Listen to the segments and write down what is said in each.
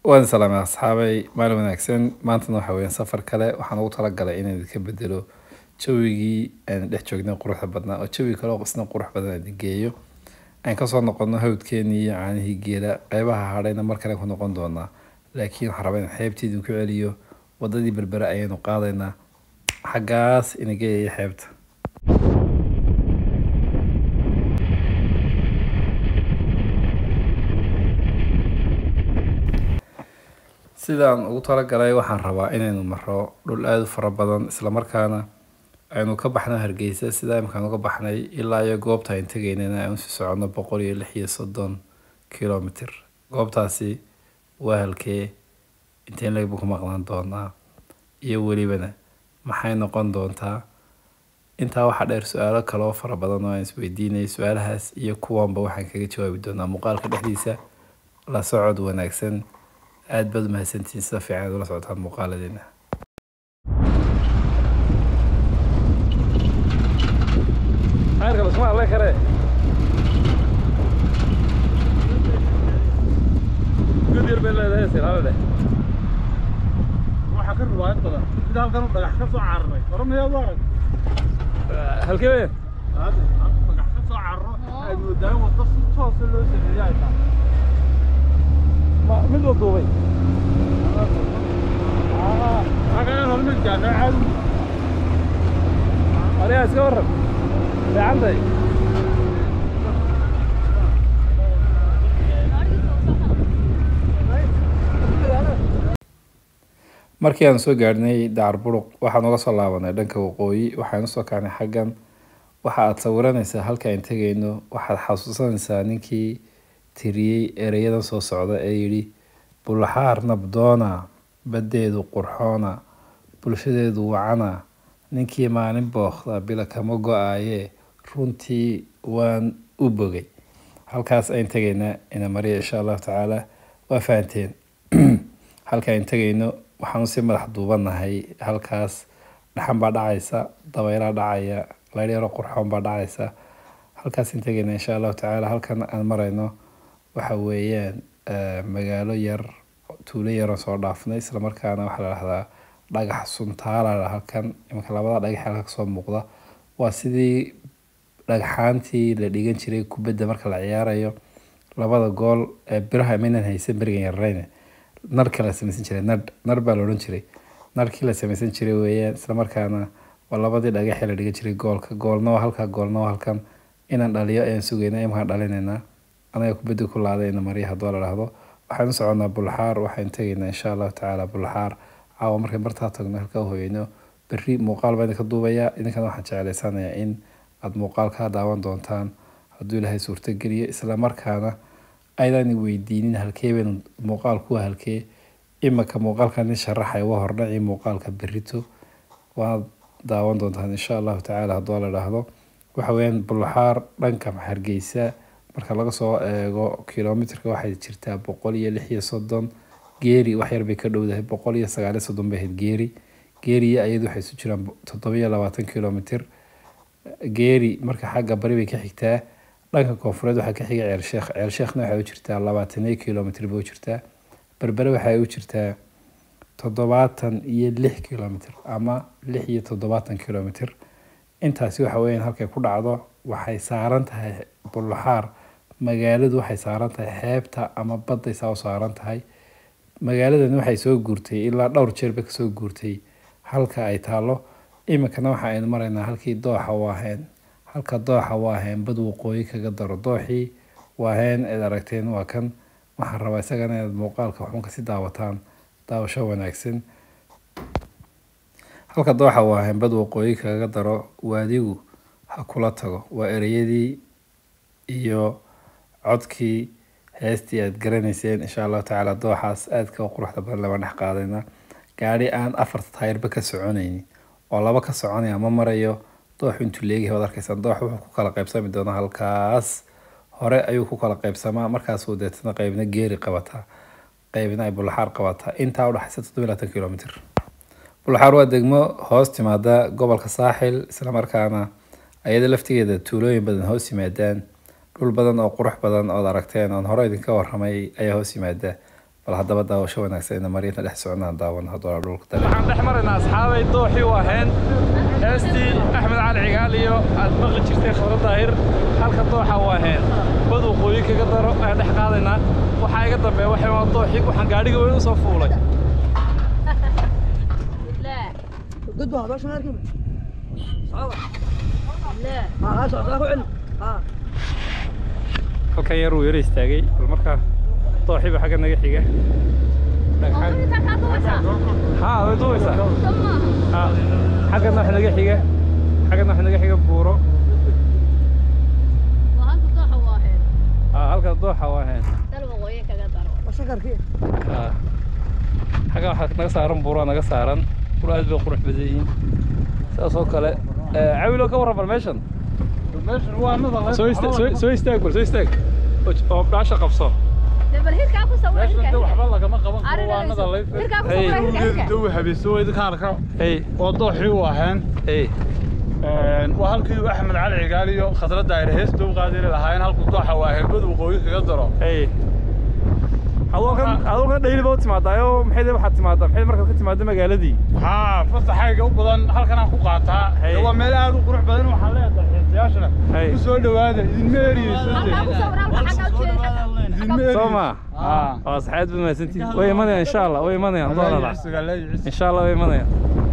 waan salaamay asxaabay maalin wanaagsan maantana waxa weeyaan safar kale waxaan ugu talagalay inaan idinka bedelo jawigii aan dhex joognay quruxda badnaa oo jawi kale oo isna qurux badan aan idin geeyo aan kasoo noqono hawdkeenii iyo caanihii geela qeybaha hadhayna mar kale ku noqon doonaa laakiin waxaan rabaa inaan xeebtii idinku celiyo wadadii berbere ayaynu qaadaynaa xaggaas ina geeyaya xeebta sidaan ugu talagalay waxaan rabaa inaynu maro dhul aada u fara badan islamarkaana aynu ka baxno hargeysa sida imkaan uga baxnay ilaa iyo goobta ayn tegeynana aan usii socono boqol iyo lix iyo soddon kilomitr goobtaasi waa halkee inteen lagbu ku maqnaan doonaa iyo welibana maxay noqon doontaa intaa waxaa dheer su-aalo kale oo fara badan oo aan isweydiinay su-aalahaas iyo kuwanba waxaan kaga jawaabi doonaa muuqaalka dhexdiisa la socod wanaagsan aada baad umahadsantihiin sida fiican aad ula socotaan muuqaaladeena xeerka lasma alle kare god yar bay leedahay silaale dheh waxaa ka riwaayad badan sida halkan uu dhagax ka soo cararay oranayaa u arag halkee weyn hadda halkan dhagax ka soo cararo ay moodaan waddo si toosa loo sameeyay ay tahay ma mid oo duubay halkan hormid gaadha caadi arigaa iska warran fiicantay markii aan soo gaadhnay dacar buruq waxaan uga soo laabanay dhanka waqooyi waxaan usoo kacnay xaggan waxa aad sawiranaysaa halka aan tegayno waxaad xasuusanaysaa ninkii tiriyey ereyadan soo socda ee yidhi bulxaar nabdoona baddeedu qurxoona bulshadeedu wacana ninkii maalin bookda bila kama go-aayee runtii waan u bogay halkaas ayn tegaynaa ina mariya insha allahu tacaala waa fahanteen halka ayn tegayno waxaanu si madax duubanahay halkaas dhaxan baa dhacaysa dabeylaa dhacaya layryaro qurxoon baa dhacaysa halkaas ayn tegayna insha allahu tacaala halkan aan marayno waxa weeyaan magaalo yar tuulo yaran soo dhaafnay islamarkaana waxaa la dhahdaa dhagax suntaala halkan imanka labada dhagax halka kasoo muuqda waa sidii dhagxaantii la dhigan jiray kubadda marka la ciyaarayo labada gool ee biraha maynan haysan berigan yarareyne narka la samaysan jiray nar nar baa la odhan jiray narkii la samaysan jiray weeyaan islamarkaana waa labadii dhagaxee la dhigan jiray goolka goolna waa halka goolna waa halkan inaan dhaliyo ayaan sugayna imankaan dhalinaynaa anaga kubadda ku laadayna marya haddoo la dhahdo waxaan u soconaa bulxaar waxaan tegaynaa insha allahu tacaala bulxaar caawa markay bartaa tagno halkaa hoyeyno berri muuqaal baa idinka duubayaa idinkana waxaan jeclaysanayaa in aada muuqaalkaa daawan doontaan hadduu ilaahay suurtogeliyo islamarkaana aydan weydiinin halkee baynu muuqaalku waa halkee imaka muuqaalkan nin sharaxay waa hordhacii muuqaalka berrito waad daawan doontaan insha allahu tacaala hadduu la dhaahdo waxa weeyaan bulxaar dhanka hargeysa marka laga soo eego kilomitrka waxay jirtaa boqol iyo lix iyo soddon geeri wax yar bay ka dhowdahay boqol iyo sagaal iyo soddon bay ahayd geeri geeriya ayadu waxay isu jiraan toddobiyo labaatan kilomitr geeri marka xagga bari bay ka xigtaa dhanka koonfureed waxaa ka xiga ceelsheekh ceelsheekhna waxay u jirtaa labaataniyo kilomitr bay u jirtaa berbere waxay u jirtaa toddobaatan iyo lix kilomitr ama lix iyo toddobaatan kilomitr intaasi waxa weeyaan halkay ku dhacdo waxay saaran tahay bulxaar magaaladu waxay saaran tahay xeebta ama badday saa u saaran tahay magaaladani waxay soo guurtay ilaa dhowr jeer bay kasoo guurtay halka ay taalo iminkana waxa aynu maraynaa halkii dooxa waaheen halka dooxa waaheen bad waqooyi kaga daro dooxii waaheen eed aragteen waa kan waxaan rabaa isagana inaad muuqaalka waxun kasi daawataan daawasho wanaagsan halka dooxa waaheen bad waqooyi kaga daro waadigu ha kula tago waa ereyadii iyo codkii heestii aad garanayseen insha allahu tacaala dooxaas aadka quruxda badan lama dhex qaadayna gaari aan afarta taayirba ka soconaynin oo laba ka soconaya ma marayo dooxu intuu leegahay waad arkaysaan doox wuxuu ku kala qaybsami doonaa halkaas hore ayuu ku kala qaybsamaa markaasuu deetana qeybna geeri qabataa qeybna ay bulxaar qabataa intaa udhexaysa toddobiyo labaatan kilomitr bulxaar waa degmo hoos timaada gobolka saaxil islamarkaana ayada laftigeeda tuulooyin badan hoos yimaadaan dhul badan oo qurux badan ood aragteen oon hore idinka waramay ayaa hoos yimaada bal haddaba daawasho wanaagsan ina marinta dhex soconaan daawan haddoo dhulka dale waxaan dhex maraynaa asxaabay dooxii u ahayn heestii axmed cali cigaal iyo aad maqli jirtay khadra daahir halka dooxa u ahayn bad waqooyi kaga daro ayaan dhex qaadaynaa waxaa iga dambeeya waxay waa dooxii waxaan gaadhiga weyn usoo fuulay لا قد واحد عشان اركب صعبة لا ها اسعد اخو علم ها halkan yar uu yara istaagay bal markaa dooxiiba xagga naga xiga dhagxaan انت كاتوسا haa way duubaysaa ثم haa xaggana wax naga xiga xaggana wax naga xiga buuro وهانت ضحى واحد haa halka dooxa u ahayn تلو ويا كقدر بسكر كيف haa xagga waxaa naga saaran buuraa naga saaran buuro aad bay qurux badan yihiin saas oo kale Eh, cawilo ka warran bal meeshan meeshan waa nada soo ista- soo- soo istaag bal soo istaag oo- oo dhaasha qabso دبل هيك اكو سوى meeshan de waxba هيك lagama qaban karo waa nada هيك اكو Hey. سوى هيك dawi habeeso idinka arka hey oo dooxii u ahayn hey waa halkii axmed cali cigaal iyo khadra daahir heesta u qaadiri lahaayeen halku dooxa waa herbad waqooyi kaga daro hey adoo kan adoo kan dhayli baa u timaadaayo maxay dee waxaad timaadaa maxay markaad ka timaada magaaladii haa fasaxayga u badan halkan aan ku qaataa Hey. waa meel aad u qurux badan waxaan leedahay xiisayaashana Hey. ku soo dhawaada idinma eriyeyso هلك اكو سوى هلك حاجه idinma وجهك soo ma haa waa saxaad baad mahadsantihin way imanayaan insha allah way imanayaan doonala leeyicis insha allah way imanayaan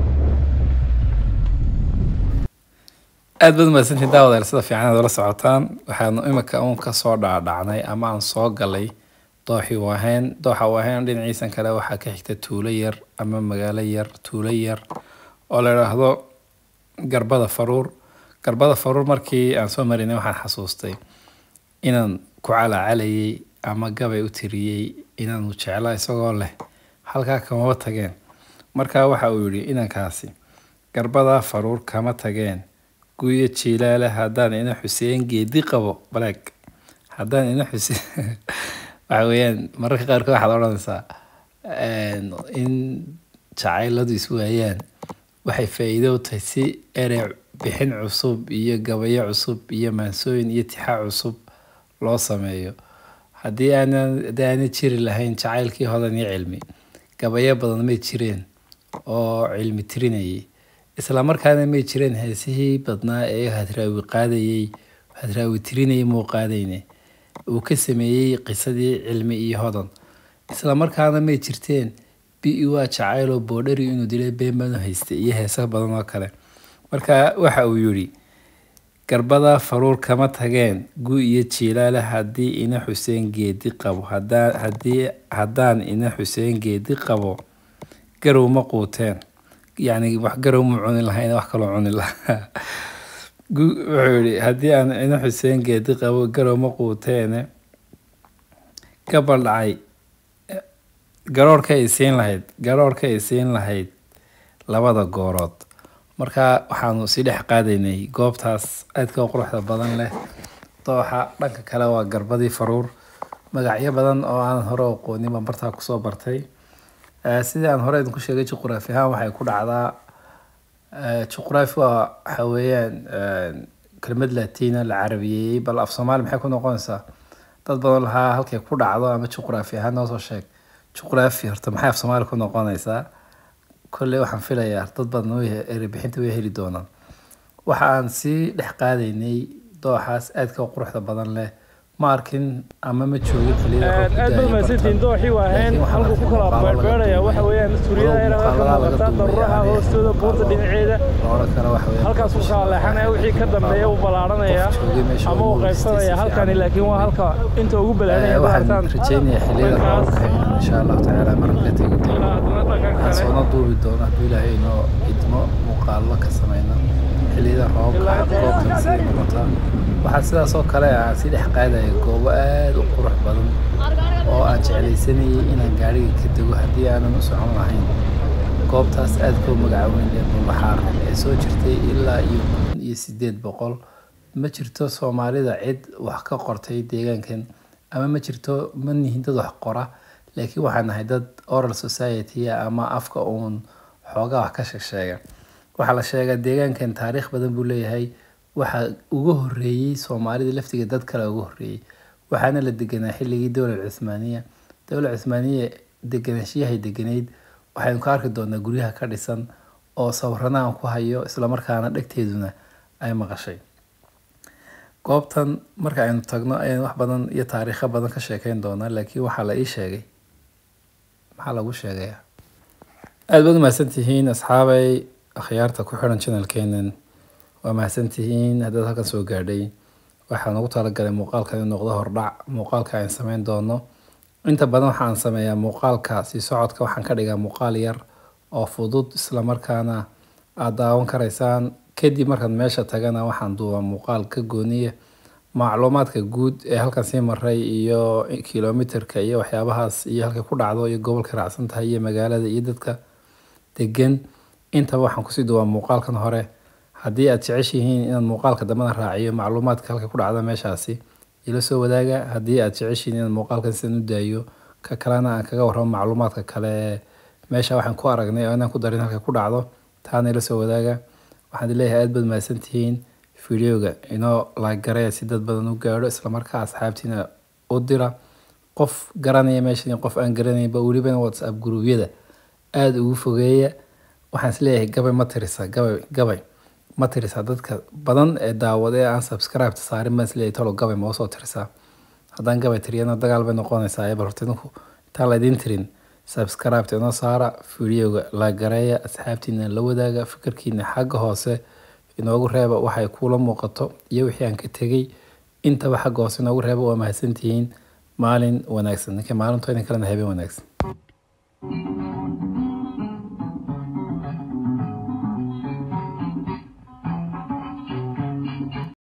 aad baad mahadsantiin daawadayaal sida fiican aad ula socotaan waxaanu imika uun kasoo dhaadhacnay ama aan soo galay dooxii waaheen dooxa waaheen dhinaciisan kale waxaa ka xigta tuulo yar ama magaalo yar tuulo yar oo la idhaahdo garbada faruur garbada faruur markii aan soo marinay waxaan xasuustay inaan ku calaacalayay ama gabay u tiriyey inaanu jeclaa isagoo leh halkaa kamaba tageen markaa waxa uu yidhi inankaasi garbada faruur kama tageen guyo jiilaale haddaan ina xuseen geedi qabo baleeg haddaan ina xuseen waxa weeyaan mararka qaarkood waxaad odhanaysaa een, in jacayladu iswaayaan waxay faa'iido u tahay si erey bixin cusub iyo gabayo cusub iyo maansooyin iyo tixaa cusub loo sameeyo haddii aanan haddii aanay jiri lahayn jacaylkii hodan iyo cilmi gabayo badan may jireen oo cilmi tirinayay isla markaana may jireen heesihii badnaa ee hadraawi qaadayey hadraawi tirinayay muu qaadayne uu ka sameeyey qisadii cilmi iyo hodan isla markaana may jirteen bi waa jacayloo boodhari inuu dilay been baanu haystay iyo heesa badan oo kale marka waxa uu yidhi garbada faruur kama tageen gu iyo jiilaale haddii ina xuseen geedi qabo haddaan haddii haddaan ina xuseen geedi qabo garow ma quuteen yacni wax garow ma cuni lahayn wax kaloo cuni lahaa gu- wuxuu yidhi haddii aan ina xuseen geedi qabo garow ma quuteene gabal dhacay garoorka ay siin lahayd garoorka ay siin lahayd labada goorood marka waxaanu sii dhex qaadaynay goobtaas aadka u quruxda badan leh dooxa dhanka kale waa garbadii faruur magacyo badan oo aan hore u aqoonin baan bartaa kusoo bartay Eh, sidii aan hore idinku sheegay juqraafi ahaan waxay ku dhacdaa eh, juqraafi waa waxa weeyaan eh, kelmad laatiina la carabiyeeyey bal af soomaali maxay ku noqonaysaa dad badan lahaa halkay ku dhacdo ama juqraafi ahaan noo soo sheeg juqraafi horta maxay af soomaali ku noqonaysaa kolley waxaan filayaa dad badan way erebixinta way heli doonaan waxa aan sii dhex qaadaynay dooxaas aadka u quruxda badan leh ma arkin ama ma joogin xilliyada roobka aad da'aya baad mahadsantihiin bartan. dooxii waa ahayn Laakiin waxaan halkuu ku arkay kala muuqaalo laga beerbeeraya waxa duubay. weeyaan suuriyada Walow ayna ka muuqaalada laga muuqataa duubay daruuraha aanay hoostooda buurta muuqaalo dhinaceeda la odhan karo waxa weeyaan halkaas uu kala leexanaya wixii ka dambeeya uu ballaaranaya Qof joogay meesha ama uu ugu qaybsanaya wanaagsan si halkani fiican. laakiin waa halka inta ugu Eh, balaanaya waxaan rajeynayaa xilliyada roobka inaan insha allahu tacaala marka tegi doono waxaan soona duubi doono hadduu ilaahay inoo idmo muuqaallo ka sameyno xilliyada roobka goobtan siday noqotaa waxaa sidaas oo kale aan sii dhex qaadaya goobo aad u qurux badan oo aan jeclaysanayay inaan gaariga ka dego haddii aanan u socon lahayn goobtaas aad koo magaca weyn ee bulbaxaar ee soo jirtay ilaa iyo kun iyo sideed boqol ma jirto soomaalida cid wax ka qortay deegaankan ama ma jirto ma nihin dad wax qora laakiin waxaan nahay dad oral society ama afka uun xoogaa wax ka sheegsheega waxaa la sheegaa deegaankan taariikh badan buu leeyahay waxaa uga horeeyey soomaalida laftiga dad kale uga horeeyey waxaana la deganaa xilligii dowlad cuthmaaniya dowla cismaaniye deganaanshiyahay deganeyd waxaynu ka arki doonaa guryaha ka dhisan oo sawirana aan ku hayo islamarkaana dhegteeduna ay maqashay goobtan marka aynu tagno ayaan wax badan iyo taariikho badan ka sheekeyn doonaa laakiin waxaa la ii sheegay maxaa lagu sheegayaa aada baad u mahadsantihiin asxaabay akhyaarta ku xiran channelkeenan waa mahadsantihiin haddaad halkan soo gaadhay waxaan ugu talagalay muuqaalkan inuu noqdo hordhac muuqaalka aan sameyn doono inta badan waxaan sameeyaa muuqaalka sii socodka waxaan ka dhigaa muuqaal yar oo fudud islamarkaana aada daawan karaysaan kadib markaad meesha tagana waxaan duubaa muuqaal ka gooniya macluumaadka guud ee halkan sii maray iyo kilomitirka iyo waxyaabahaas iyo halkay ku dhacdo iyo gobolka raacsan tahay iyo magaalada iyo dadka degan intaba waxaan kusii duubaa muuqaalkan hore haddii aad jeceshihiin inaad muuqaalka dambena raaciyo macluumaadka halka ku dhacda meeshaasi ila soo wadaaga haddii aad jeceshihiin inaad muuqaalkan sidan u daayo ka kalena aan kaga warramo macluumaadka kale meesha waxaan ku aragnay oo inaan ku darin halka ku dhacdo taana ila soo wadaaga waxaan leeyahay aad baad mahadsantihiin fideoga inoo laagareya si dad badan u gaadho islamarkaa asxaabtiina u dira qof garanaya meeshan iyo qof aan garanaynba welibana whatsapp gruubyada aada ugu fogeeya waxaan isleeyahay gabay ma tirisa gabay gabay ma tirisa dadka badan ee daawada ee aan subscribe saarin baan isleeyahay talo gabay ma usoo tirisaa haddaan gabay tiriyana dagaal bay noqonaysaa bal horta idinku intaan laydin tirin subscribe inoo saara fideoga laagareeya asxaabtiina la wadaaga fikirkiina xagga hoose inoogu reeba waxay kuula muuqato iyo wixii aan ka tegay intaba xagga hoose inoogu reeba waa mahadsantihiin maalin wanaagsan ninka maalinto idin kalena habeen wanaagsan